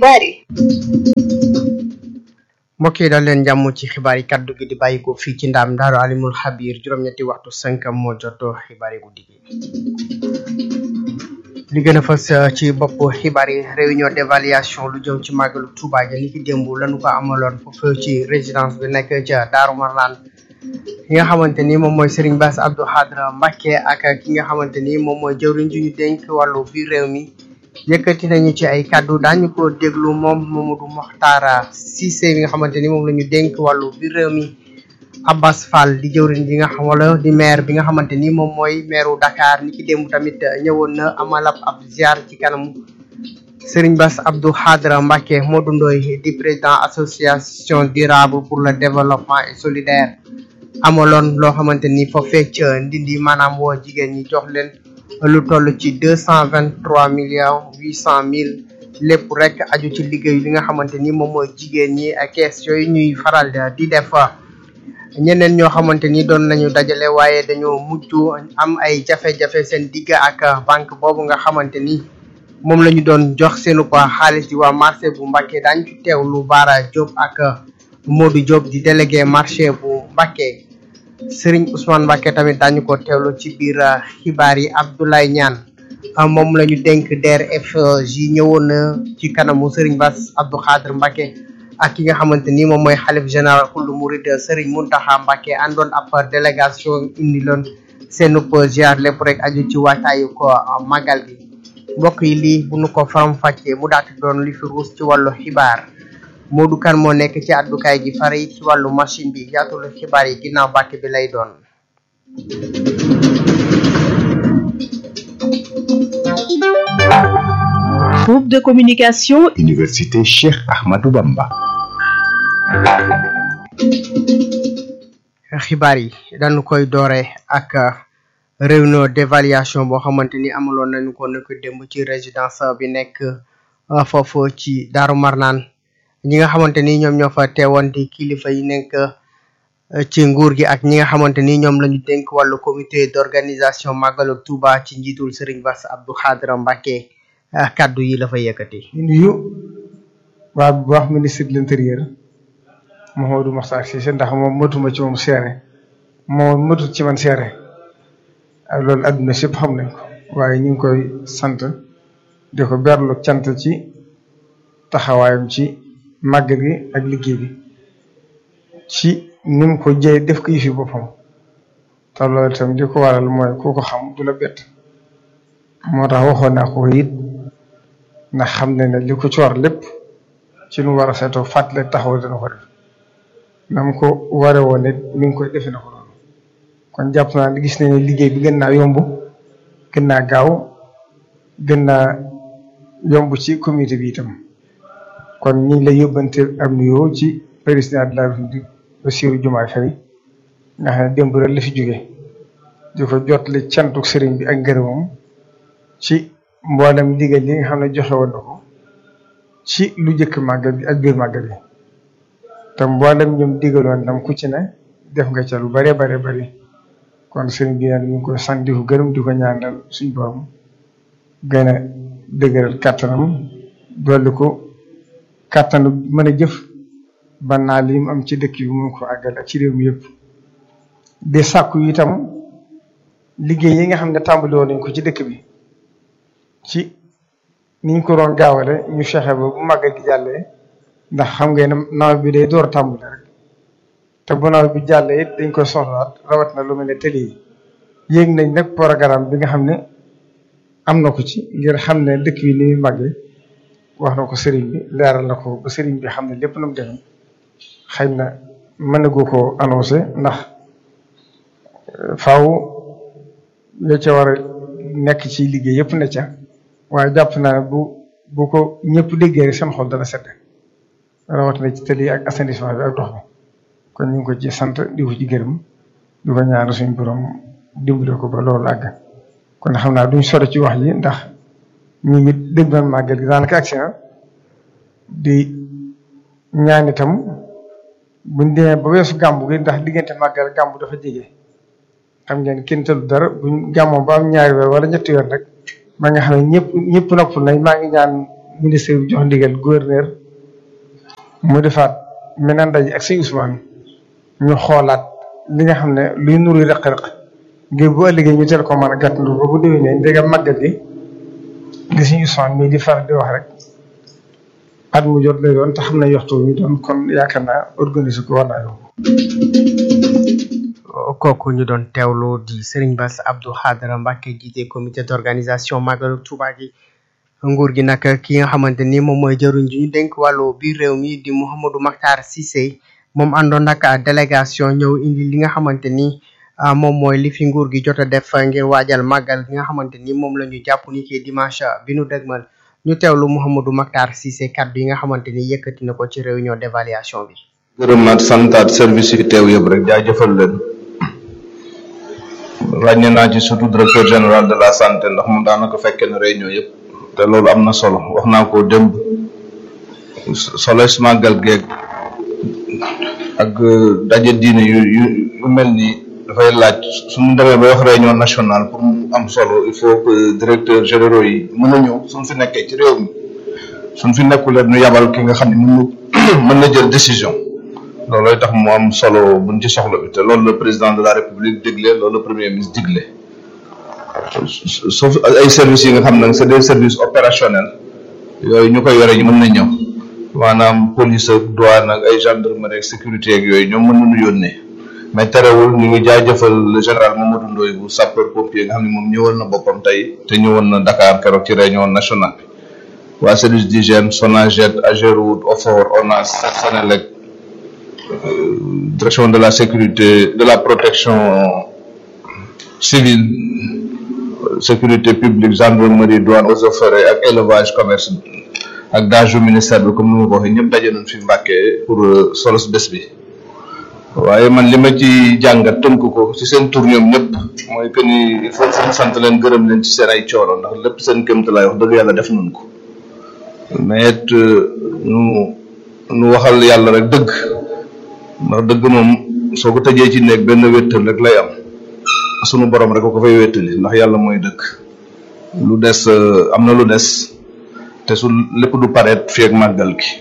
xibaar yi mbokk yi daal leen jàmm ci xibaar yi kaddu gi di bàyyi ko fii ci ndaam daaru alimul xabir juróom-ñetti waxtu cinq moo jot xibaar yi guddi gi li gën a fës ci bopp xibaar yi réunion d'évaluation lu jëm ci màggalu Touba ja ni ki démb lañu ko amaloon foofu ci résidence bi nekk ca Daaru Marnaan ki nga xamante ni moom mooy Serigne Bass Abdou Khadre Mbacké ak ki nga xamante ni moom mooy jëwriñ ju ñu dénk wàllu biir réew mi yëkkati nañu ci ay kàddu daañu ko déglu moom Mamadou Mokhtar Cissé bi nga xamante ni moom la ñu dénk wàllu biir réew mi Abbas Fall di jëwriñ bi nga xam wala di maire bi nga xamante ni moom mooy maireu Dakar ni ki démb tamit ñëwoon na amal ab ab ziar ci kanam Serigne Bass Abdou Khadre Mbacké Modou Ndoye di président association durable pour le développement et solidaire amaloon loo xamante ni foofee ca ndindi maanaam woo jigéen ñi jox leen lu toll ci deux cent vingt trois millions huit cent mille lépp rek aju ci liggéey li nga xamante ni moom mooy jigéen ñi ak kees yooyu ñuy faral di def ñeneen ñoo xamante ni doon nañu dajale waaye dañoo mujj am ay jafe-jafe seen digg ak banque boobu nga xamante ni moom la ñu doon jox seenu ko xaalis di waa marché bu Mbacké daañu ci teewlu Bara Diop ak Modou Diop di délégué marché bu Mbacké Serigne Ousmane Mbacké tamit daañu ko teewlu ci biir xibaar yi Abdoulaye Niane moom la ñu dénk DRFJ ñëwoon na ci kanamu Serigne Bass Abdou Khadre Mbacké ak ki nga xamante ni moom mooy xalif général kullu murid Serigne Mountakha Mbacké àndoon ab délégation indi loon seen ziar lépp rek aju ci waajtaayu ko màggal gi mbokk yi lii bu nu ko faram fàccee mu daati doon li fi ruus ci wàllu xibaar Modou Kane moo nekk ci àddukaay gi fare yi ci wàllu machine bi yaatulu xibaar yi ginnaaw bàkk bi lay doon groupe de communication Université Cheikh Ahmadou Bamba xibaar yi dañu koy doore ak réunion d'évaluation boo xamante ni amaloon nañu ko nekk démb ci résidence bi nekk foofu ci Daaru Marnaan ñi nga xamante ni ñoom ñoo fa teewoon di kilifa yi nekk ci nguur gi ak ñi nga xamante ni ñoom la ñu dénk wàllu comité d'organisation màggalu Touba ci njiitul Serigne Bass Abdou Khadre Mbacké kaddu yi la fa yëkkati. ñu nuyu waa bu baax ministre de l'intérieur Mouhamadou Makhtar Cissé ndax moom matuma ci moom seere moom matut ci man seere ak loolu adduna sépp xam nañ ko waaye ñu ngi koy sant di ko berlu cant ci taxawaayam ci màggal gi ak liggéey bi ci ni mu ko jëy def ko yëfi boppam te loolu itam li ko waral mooy ku ko xam du la bett moo tax waxoon naa ko it ndax xam ne ne li ko coor lépp ci lu war a seetoo fàttali taxaw dana ko def na mu ko ware woon it mi ngi koy defe na ko noonu kon jàpp naa gis nañ ne liggéey bi gën naa yomb gën naa gaaw gën naa yomb ci comité bi itam kon ñu ngi lay yóbbante am nuyoo ci président de la République Bassirou Diomaye Faye nga xam ne démb rek la fi jóge di ko jottali cantuk sëriñ bi ak ngërëmam ci mboolem ndigal yi nga xam ne joxe woon na ko ci lu jëkk màggal gi ak biir màggal gi te mboolem ñoom digaloon nam ku ci ne def nga ca lu bare bare bari kon sëriñ bi neen ñu ngi koy sant di ko gërëm di ko ñaanal suñ borom gën a dëgëral kàttanam dolli ko kàttanu mën a jëf ba naa li mu am ci dëkk bi mu ko àggal ak ci réew mi yëpp di sàkku itam liggéey yi nga xam ne tàmbali woon nañ ko ci dëkk bi ci niñ ko doon gaawale ñu fexe ba bu màggal gi jàllee ndax xam ngeen ne nawet bi day door a tàmbali rek te bu nawet bi jàllee it dañ koy soxlaat rawat na lu mel ne tëli yi yéeg nañ nag programme bi nga xam ne am na ko ci ngir xam ne dëkk bi ni muy màggee wax na ko sëriñ bi leeral na ko ba sëriñ bi xam ne lépp na mu demee xëy na mën na goo ko annoncé ndax faaw yoo ca war a nekk ci liggéey yëpp ne ca waaye jàpp naa ne bu bu ko ñëpp déggee rek seen xol dana sedd rawatina ci tëli ak assainissement bi ak dox bi kon ñu ngi ko ci sant di ko ci gërëm di ko ñaan suñu borom dimbale ko ba loolu àgg kon xam naa duñ sore ci wax ji ndax ñu ngi dégg nañ màggal gi daanaka agsi na di ñaan itam buñ demee ba weesu gàmbu gi ndax diggante màggal gàmbu dafa jege xam ngeen kenn tëlu dara buñ gàmmoo ba am ñaari weer wala ñetti weer rek ma nga xam ne ñëpp ñëpp noppal nañ maa ngi ñaan ministre bi jox ndigal gouverneur mu defaat meneen ndaje ak sëñ Ousmane ñu xoolaat li nga xam ne luy nuru rëq-rëq ngir bu ëllëgee ñu teel ko mën a gàttandu ba bu déwénee ndegam màggal gi li sëñ Ousmane mii di faral di wax rek at mu jot lay doon te xam ne waxtu ñu doon kon yaakaar naa organiser ko war naa yomb. kooku ñu doon teewlu di Serigne Bass Abdou Khadra Mbacké jiite comité d'organisation Magalu Touba gi nguur gi nag ki nga xamante ni moom mooy jëruñ ji ñu dénk wàllu biir réew mi di Mouhamadou Makhtar Cissé moom àndoon nag délégation ñëw indi li nga xamante ni moom mooy li fi nguur gi jot a def ngir waajal màggal gi nga xamante ni moom la ñu jàpp ni ki dimanche bi nu dëgmal ñu teewlu Mouhamadou Makhtar Cissé kaddu yi nga xamante ni yëkkati na ko ci réunion d'évaluation bi. gërëmaat santaat service yi teew yëpp rek jaajëfal leen ràññe naa ci surtout directeur général de la santé ndax moom daanaka fekkee na réunion yëpp te loolu am na solo wax naa ko démb solo si màggal geeg ak daje diine yu yu yu mel nii dafay laaj suñu demee ba wax réunion nationale pour mu am solo il faut que directeur généraux yi mën a ñëw suñ fi nekkee ci réew mi suñ fi nekkulee ñu yabal ki nga xam ne mën na mën na jël décision loolooy tax mu am solo buñ ci soxla bi te loolu le président de la république digle loolu le premier ministre digle sauf ay services yi nga xam ne c'est des services opérationnels yooyu ñu koy yore ñu mën na ñëw maanaam police ak douane ak ay gendarmerie ak sécurité ak yooyu ñoom mën nañu yónnee mais terewul ñu ngi jaajëfal le général Mamadou Ndoye bu sapeur pompier nga xam ne moom ñëwal na boppam tey te ñëwoon na Dakar keroog ci réunion nationale bi waa service d'hygiène Sonaged Ageroute Ofor ONAS Senelec direction de la sécurité de la protection civile sécurité publique gendarmerie douane eaux et forêts ak élevage commerce ak daaju ministère bi comme ni ma ko waxee ñëpp daje nañ fi Mbàkke pour solos bés bi waaye man li ma ci jàngat tënk ko ci seen tur ñoom ñëpp mooy que ni il faut que sant leen gërëm leen ci seen ay coono ndax lépp seen kéemte laay wax dëgg yàlla def nañ ko mais it nu nu waxal yàlla rek dëgg ndax dëgg moom soo ko tëjee ci néeg benn wéttal rek lay am sunu borom rek ko fay wéttali ndax yàlla mooy dëgg lu des am na lu des te su lépp du pareet fii ak màggal gi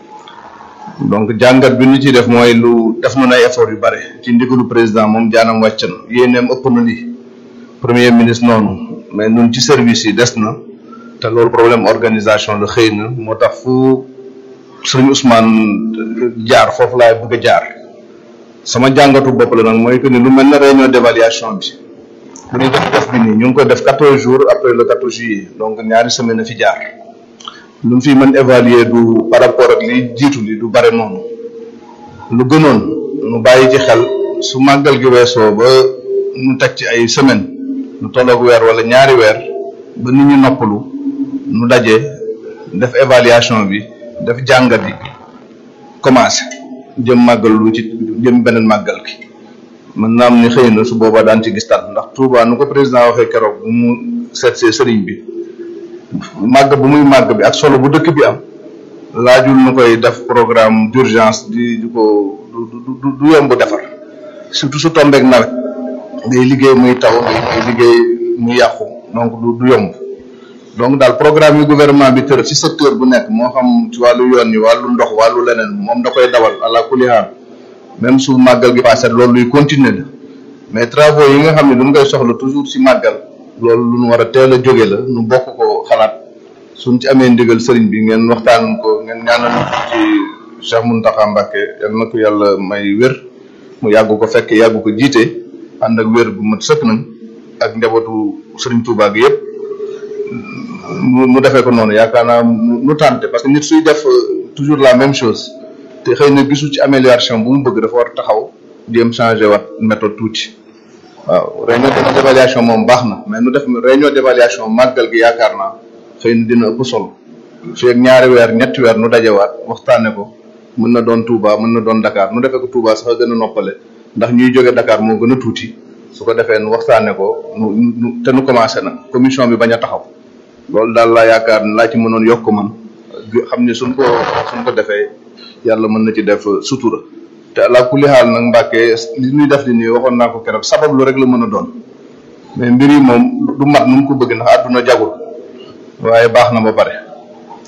donc jàngat bi ñu ci def mooy lu def na ay effort yu bare ci ndigalu président moom jaanam wàcc na yéeneem ëpp na li premier ministre noonu mais nun ci service yi des na te loolu problème organisation la xëy na moo tax fu sëñ Ousmane jaar foofu laay bëgg a jaar sama jàngatu bopp la nag mooy que ni lu mel ne réunion d'évaluation bi bu ñuy def def bi nii ñu ngi koy def quatorze jours après le quatorze juillet donc ñaari semaine a fi jaar lu mu fi mën évaluer du par rapport ak li jiitu li du bare noonu lu gënoon nu bàyyi ci xel su màggal gi weesoo ba nu teg ci ay semaine lu tolloog weer wala ñaari weer ba nit ñi noppalu nu daje def évaluation bi def jàngat yi commencé jëm màggal lu ci jëm beneen màggal gi mën naa am ni xëy na su boobaa daan ci gis tat ndax Touba nu ko président waxee keroog bu mu seet see sëriñ bi màgg bu muy màgg bi ak solo bu dëkk bi am laajul nu koy def programme d'urgence di di ko du du du yomb defar surtout su tombeek nawet ngay liggéey muy taw ngay liggéey muy yàqu donc du du yomb donc daal programme yi gouvernement bi tër ci secteur bu nekk moo xam ci wàllu yoon yi wàllu ndox wàllu leneen moom da koy dawal àla kulli haal même su màggal gi passé loolu luy continuer la mais travaux yi nga xam ne duñ koy soxla toujours ci màggal loolu lu ñu war a teel a jóge la nu bokk ko xalaat suñ ci amee ndigal sëriñ bi ngeen waxtaan ko ngeen ñaanal ci Cheikh Mountakha Mbacké yal na ko yàlla may wér mu yàgg ko fekk yàgg ko jiite ànd ak wér bu mat sëkk nañ ak njabootu sëriñ Touba gi yëpp mu defee ko noonu yaakaar naa nu tànte parce que nit suy def toujours la même chose te xëy na gisu ci amélioration bu mu bëgg dafa war taxaw jéem changer wat méthode tuuti waaw réunion d'évaluation moom baax na mais nu def réunion d'évaluation màggal gi yaakaar naa xëy na dina ëpp solo fii ak ñaari weer ñetti weer nu dajewaat waxtaane ko mën na doon Touba mën na doon Dakar nu defee ko Touba sax a gën a noppale ndax ñuy jóge Dakar moo gën a tuuti su ko defee nu waxtaane ko nu nu te nu commencé na commission bi bañ a taxaw loolu daal laa yaakaar ne laa ci mënoon yokk man xam ne suñ ko suñ ko defee yàlla mën na ci def sutura te ala kulli xaal nag Mbàkke li ñuy def di nii waxoon naa ko keroog sabab lu rek la mën a doon mais mbir yi moom du mat nu mu ko bëgg ndax àdduna jagul waaye baax na ba pare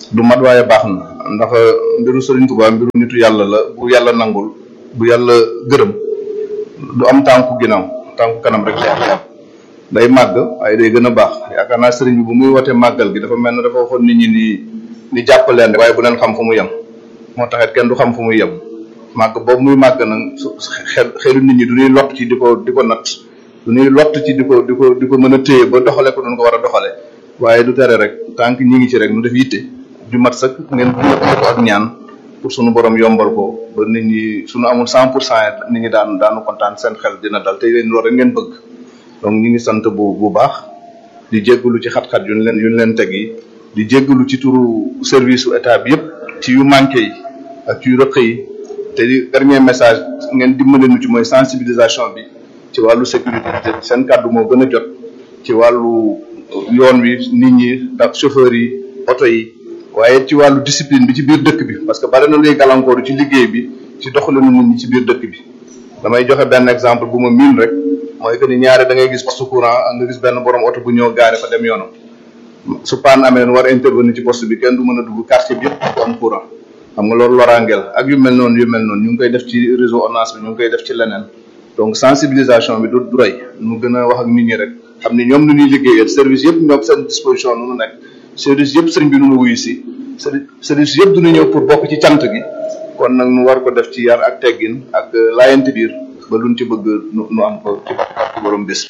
du mat waaye baax na ndax mbiru Serigne Touba mbiru nitu yàlla la bu yàlla nangul bu yàlla gërëm du am tànku ginnaaw tànku kanam rek lay am day màgg waaye day gën a baax yaakaar naa sëriñ bi bu muy wootee màggal gi dafa mel ne dafa waxoon nit ñi ni ni jàppaleen waaye bu leen xam fu mu yem moo taxit kenn du xam fu muy yem màgg boobu muy màgg nag su xel xelu nit ñi du ñuy lott ci di ko di ko natt du ñuy lott ci di ko di ko di ko mën a téye ba doxale ko doon ko war a doxale waaye du tere rek tànk ñi ngi ci rek nu def yitte ju mat sëkk ngeen bu ko ak ñaan pour sunu borom yombal ko ba nit ñi suñu amul cent pour cent nit ñi daan daanu kontaan seen xel dina dal te leen loolu rek ngeen bëgg donc ñu ngi sant bu bu baax di jéggalu ci xat-xat yu ñu leen yu ñu leen teg yi di jéggalu ci turu service su état bi yëpp ci yu manqué yi ak ci yu rëq yi te di dernier message ngeen dimbali nu ci mooy sensibilisation bi ci wàllu sécurité seen kàddu moo gën a jot ci wàllu yoon wi nit ñi ak chauffeurs yi oto yi waaye ci wàllu discipline bi ci biir dëkk bi parce que bari na luy gàllankooru ci liggéey bi ci doxalinu nit ñi ci biir dëkk bi damay joxe benn exemple bu ma miin rek mooy que ni ñaare da ngay gis poste courant nga gis benn borom oto bu ñëw gaare fa dem yoonam su paan amee leen war a intervenir ci poste bi kenn du mën a dugg quartier bi yëpp du am courant xam nga loolu loraangeel ak yu mel noonu yu mel noonu ñu ngi koy def ci réseau ONAS bi ñu ngi koy def ci leneen donc sensibilisation bi du du rëy nu gën a wax ak nit ñi rek xam ni ñoom nu ñuy liggéeyee service yëpp ñoom seen disposition nu mu nekk service yëpp sëriñ bi nu mu wuyu si service yëpp du ñu ñëw pour bokk ci cant gi kon nag nu war ko def ci yar ak teggin ak laayante biir ba luñ ci bëgg nu nu am ko ci barke borom bés.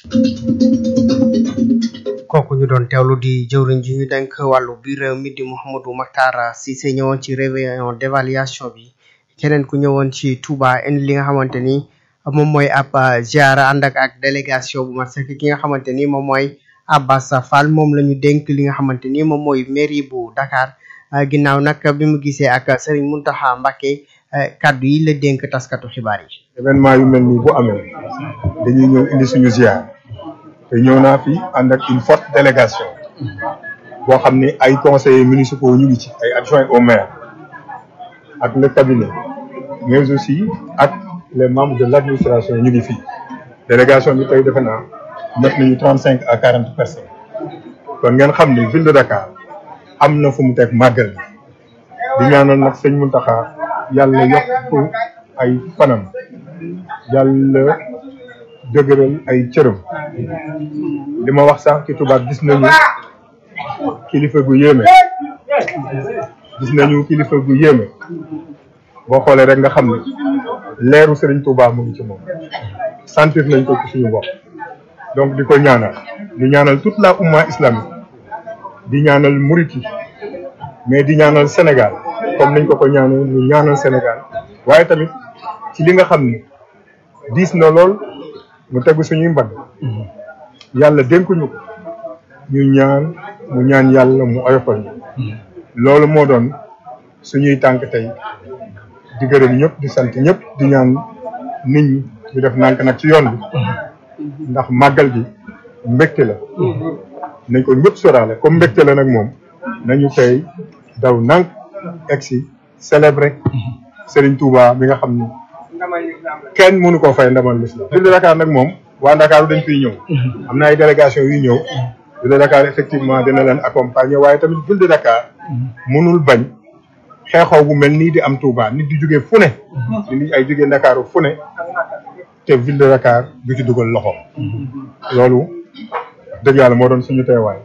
kooku ñu doon teewlu di jëwriñ ji ñu denk wàllu biir réew mi di Mouhamadou Makhtar Cissé ñëwoon ci réunion d'évaluation bi keneen ku ñëwoon ci Touba indi li nga xamante ni moom mooy ab ziara ànd ak ak délégation bu mat sëkk ki nga xamante ni moom mooy Abbas Fall moom la ñu dénk li nga xamante ni moom mooy mairie bu Dakar ginnaaw nag bi mu gisee ak Serigne Mountakha Mbacké kaddu yi la dénk taskatu xibaar yi. événement yu mel nii bu amee dañuy ñëw indi suñu ziar te ñëw naa fi ànd ak une forte délégation boo xam ni ay conseillers municipaux ñu ngi ci ay adjoints au maire ak le cabinet mais aussi ak les membres de l'administration ñu ngi fii délégation bi tey defe naa mat nañu trente cinq à quarante personnes kon ngeen xam ni ville de Dakar am na fu mu teg màggal di ñaanal nag sëñ Mountakha yàlla yokk ay fanam yàlla dëgëral ay cërëm li ma wax sax ci tubaab gis nañu kilifa gu yéeme gis nañu kilifa gu yéeme boo xoolee rek nga xam ne leeru Serigne Touba mu ngi ci moom sentir nañ ko ci suñu bopp donc di ko ñaanal di ñaanal toute la umma islamique di ñaanal murit yi mais di ñaanal Sénégal comme nañ ko ko ñaanal ñu ñaanal Sénégal waaye tamit ci li nga xam ni diis na lool mu tegu suñuy mbagg yàlla dénkuñu ko ñu ñaan mu ñaan yàlla mu oyofal ñu loolu moo doon suñuy tànk tey di gërëm ñëpp di sant ñëpp di ñaan nit ñi ñu def nànk nag ci yoon bi ndax màggal gi mbégte la nañ ko ñëpp soraale comme mbégte la nag moom nañu tey daw nànk egsi célébrer Serigne Touba bi nga xam ni kenn mënu koo fay ndamal l'islam ville de Dakar nag moom waa Dakar dañ fiy ñëw am na ay délégation yu ñëw ville de Dakar effectivement dina leen accompagner waaye tamit ville de Dakar mënul bañ xeexoo bu mel nii di am Touba nit di jóge fu ne nit ay jóge Dakar fu ne te ville de Dakar du ci dugal loxo loolu dëgg yàlla moo doon suñu teewaay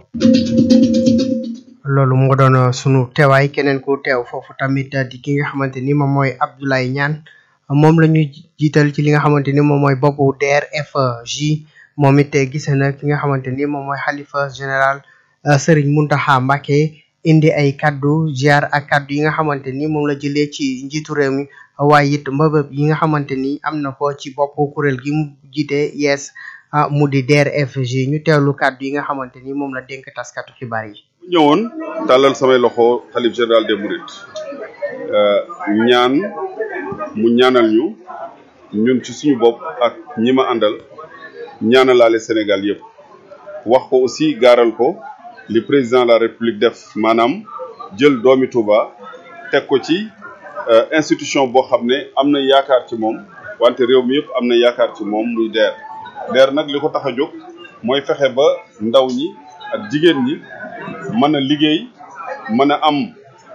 loolu moo doon sunu teewaay keneen ku teew foofu tamit di ki nga xamante ni moom mooy Abdoulaye Niane moom la ñuy jiital ci li nga xamante ni moom mooy boppu DRFJ moom it gis na ki nga xamante ni moom mooy xalifa général Serigne Mountakha Mbacké indi ay kaddu ziar ak kaddu yi nga xamante ni moom la jëlee ci njiitu réew mi waaye it mbëbëb yi nga xamante ni am na ko ci boppu kuréel gi mu jiite yees mu di DRFJ ñu teewlu kaddu yi nga xamante ni moom la dénk taskatu xibaar yi. ñëwoon tàllal samay loxo xalif général des mourides ñaan mu ñaanal ñu ñun ci suñu bopp ak ñi ma àndal ñaanalaale Sénégal yëpp wax ko aussi gaaral ko li président de la république def maanaam jël doomi Touba teg ko ci institution boo xam ne am na yaakaar ci moom wante réew mi yëpp am na yaakaar ci moom muy DER DER nag li ko tax a jóg mooy fexe ba ndaw ñi ak jigéen ñi mën a liggéey mën a am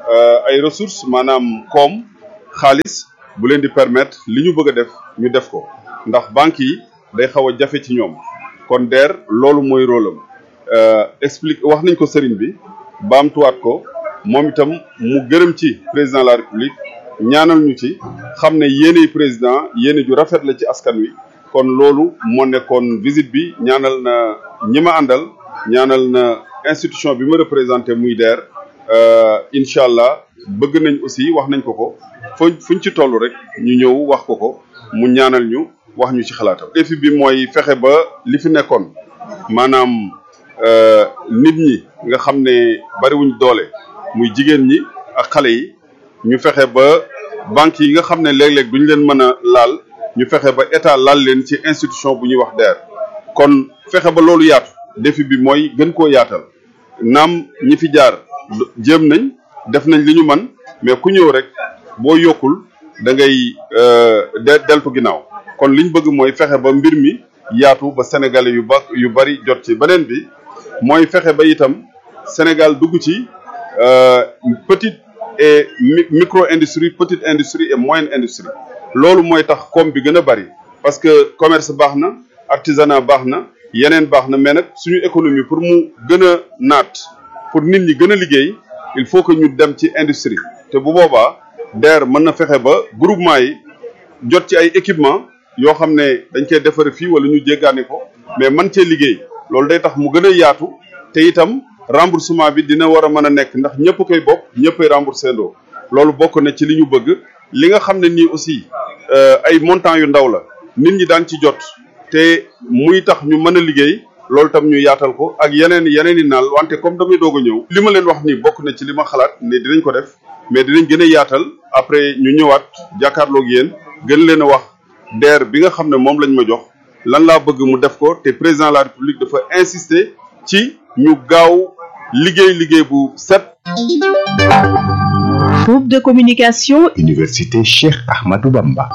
ay ressources maanaam koom xaalis bu leen di permettre li ñu bëgg a def ñu def ko ndax banques yi day xaw a jafe ci ñoom kon DER loolu mooy rôle am explique wax nañ ko sëriñ bi baamtuwaat ko moom itam mu gërëm ci président de la république ñaanal ñu ci xam ne yéeney président yéene ju rafet la ci askan wi kon loolu moo nekkoon visite bi ñaanal na ñi ma àndal ñaanal na institution bi ma représenté muy DER incha allah bëgg nañ aussi wax nañ ko ko fu fuñ ci toll rek ñu ñëw wax ko ko mu ñaanal ñu wax ñu ci xalaatam. défi bi mooy fexe ba li fi nekkoon maanaam nit ñi nga xam ne bariwuñ doole muy jigéen ñi ak xale yi ñu fexe ba banques yi nga xam ne léeg-léeg duñ leen mën a laal ñu fexe ba état laal leen ci institution bu ñuy wax DER kon fexe ba loolu yaatu défi bi mooy gën koo yaatal naam ñi fi jaar jéem nañ def nañ li ñu man mais ku ñëw rek boo yokkul da ngay deltu ginnaaw kon liñ bëgg mooy fexe ba mbir mi yaatu ba sénégalais yu ba yu bari jot ci beneen bi mooy fexe ba itam Sénégal dugg ci petite et micro industrie petite industrie et moyenne industrie loolu mooy tax koom bi gën a bari parce que commerce baax na artisanat baax na yeneen baax na mais nag suñu économie pour mu gën a naat pour nit ñi gën a liggéey il faut que ñu dem ci industrie te bu boobaa DER mën na fexe ba groupement yi jot ci ay équipement yoo xam ne dañ koy defare fii wala ñu jéggaani ko mais man cee liggéey loolu day tax mu gën a yaatu te itam remboursement bi dina war a mën a nekk ndax ñëpp koy bokk ñëppay remboursé ndoo loolu bokk na ci li ñu bëgg li nga xam ne nii aussi ay montant yu ndaw la nit ñi daan ci jot te muy tax ñu mën a liggéey loolu tam ñu yaatal ko ak yeneen yeneen i naal wante comme damay doog a ñëw li ma leen wax nii bokk na ci li ma xalaat ne dinañ ko def mais dinañ gën a yaatal après ñu ñëwaat jàkkaarloog yéen gën leen a wax DER bi nga xam ne moom lañ ma jox lan laa bëgg mu def ko te président de la république dafa insister ci ñu gaaw liggéey liggéey bu set. Groupe de communication. Université Cheikh Ahmadou Bamba.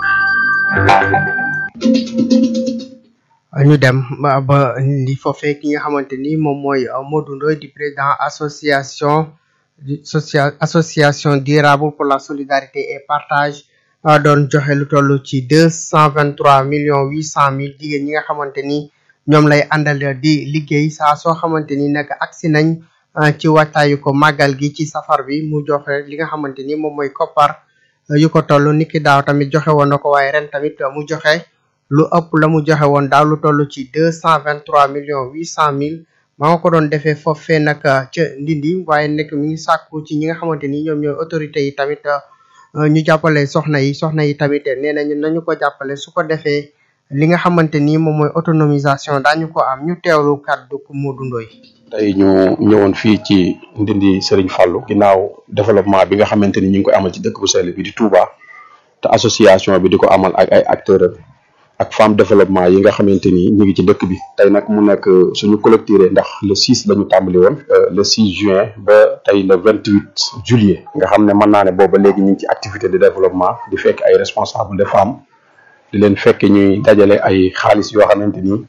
ñu dem ba ba li foofee ki nga xamante ni moom mooy Modou Ndoye di président association social association durable pour la solidarité et partage doon joxe lu toll ci deux cent vingt trois millions huit cent mille jigéen ñi nga xamante ni ñoom lay àndal di liggéey saa soo xamante ni nag agsi nañ ci wàccaayu ko màggal gi ci safar bi mu joxe li nga xamante ni moom mooy koppar yu ko toll niki daaw tamit joxe woon na ko waaye ren tamit mu joxe lu ëpp la mu joxe woon daaw lu toll ci deux cent vingt trois millions huit cent mille maa nga ko doon defee foofee nag ca Ndindi waaye nekk mi ngi sàkku ci ñi nga xamante ni ñoom ñooy autorités yi tamit ñu jàppale soxna yi soxna yi tamit nee nañu nañu ko jàppale su ko defee li nga xamante ni moom mooy autonomisation daañu ko am ñu teewlu kàddu ku Modou Ndoye tey ñu ñëwoon fii ci Ndindi Serigne Fallou ginnaaw développement bi nga xamante ni ñu ngi koy amal ci dëkk bu sell bi di Touba te association bi di ko amal ak ay acteurs ak femme développement yi nga xamante ni ñu ngi ci dëkk bi tey nag mu nekk suñu collecté ndax le 6 la ñu tàmbali woon le 6 juin ba tey le 28 juillet nga xam ne mën naa ne booba léegi ñu ngi ci activité de développement di fekk ay responsables de femmes di leen fekk ñuy dajale ay xaalis yoo xamante ni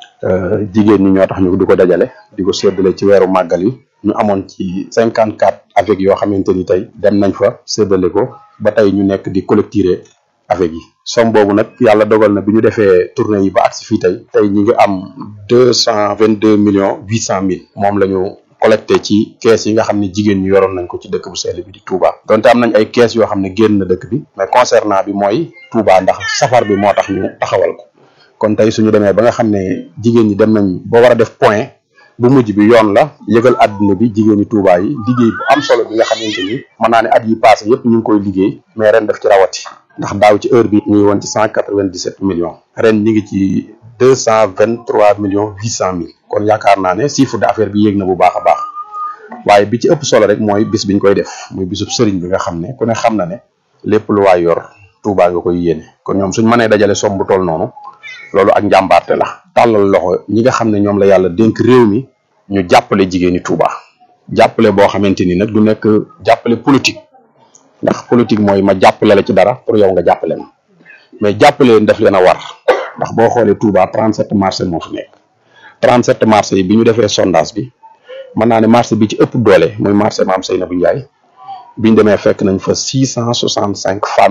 jigéen ñi ñoo tax ñu di ko dajale di ko séddale ci weeru màggal yi ñu amoon ci cinquante quatre avec yoo xamante ni tey dem nañ fa séddale ko ba tey ñu nekk di collecter avec yi somme boobu nag yàlla dogal na bi ñu defee tournée yi ba agsi fii tey tey ñi ngi am deux cent vingt deux millions huit cent mille moom la ñu collecté ci kees yi nga xam ne jigéen ñi yoroon nañ ko ci dëkk bu sell bi di Touba donte am nañ ay kees yoo xam ne génn na dëkk bi mais concernant bi mooy Touba ndax safar bi moo tax ñu taxawal ko kon tey suñu demee ba nga xam ne jigéen ñi dem nañ ba war a def point bu mujj bi yoon la yëgal àdduna bi jigéen ñi Touba yi liggéey bu am solo bi nga xamante ni mën naa ne at yi passé yëpp ñu ngi koy liggéey mais ren def ci rawati ndax daaw ci heure bi ñu ngi woon ci cent quatre vingt dix sept millions ren ñu ngi ci deux cent vingt trois millions huit cent mille kon yaakaar naa ne chiffre d'affaires bi yéeg na bu baax a baax waaye bi ci ëpp solo rek mooy bis biñ koy def muy bisub sëriñ bi nga xam ne ku ne xam na ne lépp lu waay yor Touba nga koy yéene kon ñoom suñ mënee dajale somme bu toll noonu loolu ak njàmbaarte la tàllal loxo ñi nga xam ne ñoom la yàlla dénk réew mi ñu jàppale jigéeni Touba jàppale boo xamante ni nag du nekk jàppale politique ndax politique mooy ma jàppale la ci dara pour yow nga jàppale ma mais jàppale leen def leen a war ndax boo xoolee Touba 37 marché moo fi nekk 37 marché yi bi ñu defee sondage bi mën naa ne marché bi ci ëpp doole muy marché Maam Seynabou Ndiaye biñ demee fekk nañ fa six cent soixante cinq femmes